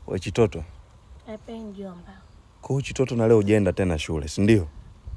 We Chitoto, Epe mjomba. kwa hiyo Chitoto na leo ujaenda tena shule, si ndio?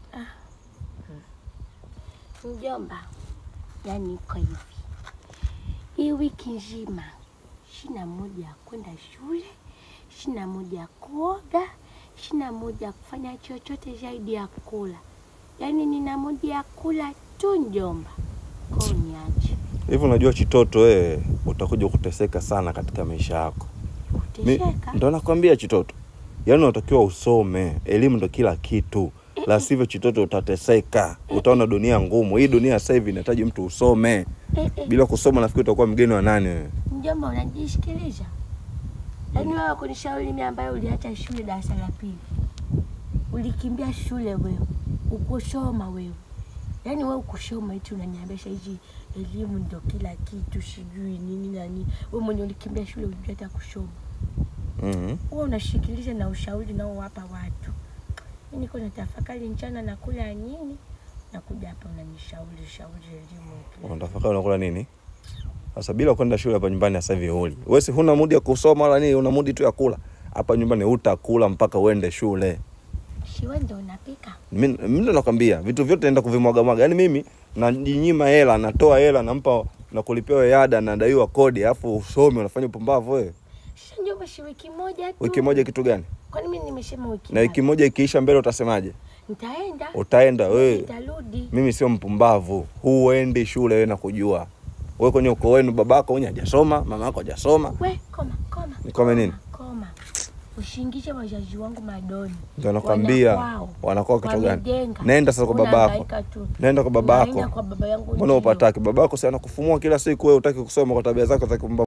Mjomba, yani iko hivi, hii wiki nzima shina moja ya kwenda shule, shina moja ya kuoga, shina moja ya kufanya chochote zaidi ya kula. Yaani nina moja ya kula tu mjomba, kwa hiyo niache Hivi unajua Chitoto, wewe utakuja kuteseka sana katika maisha yako. Mi- kutesheka. Ndo nakwambia Chitoto, yaani unatakiwa usome, elimu ndo kila kitu, la sivyo Chitoto utateseka, utaona dunia ngumu. Hii dunia sasa hivi inahitaji mtu usome. Eh, eh, Bila kusoma nafikiri utakuwa mgeni wa nani wewe? mjomba unajisikiliza? Yaani wewe kunishauri mimi ambaye uliacha shule darasa la pili, ulikimbia shule wewe, ukusoma wewe, yaani wewe ukusoma eti unaniambia hizi elimu ndo kila kitu, sijui nini na nini. Wewe mwenye ulikimbia shule hujui hata kusoma, Mhm. wewe unashikiliza na ushauri nao wapa watu. Mimi niko natafakari mchana nakula nini, nakuja hapa unanishauri shauri elimu kila Unatafakari unakula nini? Sasa bila kwenda shule hapa nyumbani sasa hivi huli. Wewe si huna mudi ya kusoma wala nini, una mudi tu ya kula. Hapa nyumbani utakula mpaka uende shule. shiwe ndo unapika Mimi mimi ndo nakwambia vitu vyote naenda kuvimwaga mwaga. Yaani mimi najinyima hela, natoa hela, nampa na kulipia wewe ada, nadaiwa kodi, alafu usome unafanya upumbavu wewe. Sasa njomba, shi wiki moja tu. Wiki moja kitu gani? Kwani mimi nimesema wiki Na wiki ngapi? moja ikiisha mbele utasemaje? Nitaenda. Utaenda wewe. Nitarudi. Mimi sio mpumbavu, huendi shule wewe nakujua. Wewe kwenye ukoo wenu babako mwenye hajasoma, mama yako hajasoma. We, koma, koma. Nikome nini? Koma. Ushingishe wazazi wangu madoni. Ndio nakwambia Wanakwao. wanakuwa kitu gani? Wamejenga. Nenda sasa kwa babako. Unahangaika tu. Nenda kwa babako. Unaenda kwa baba yangu Mbona ndio. upataki? Babako si anakufumua kila siku, wewe utaki kusoma kwa tabia zako za kimpumbavu.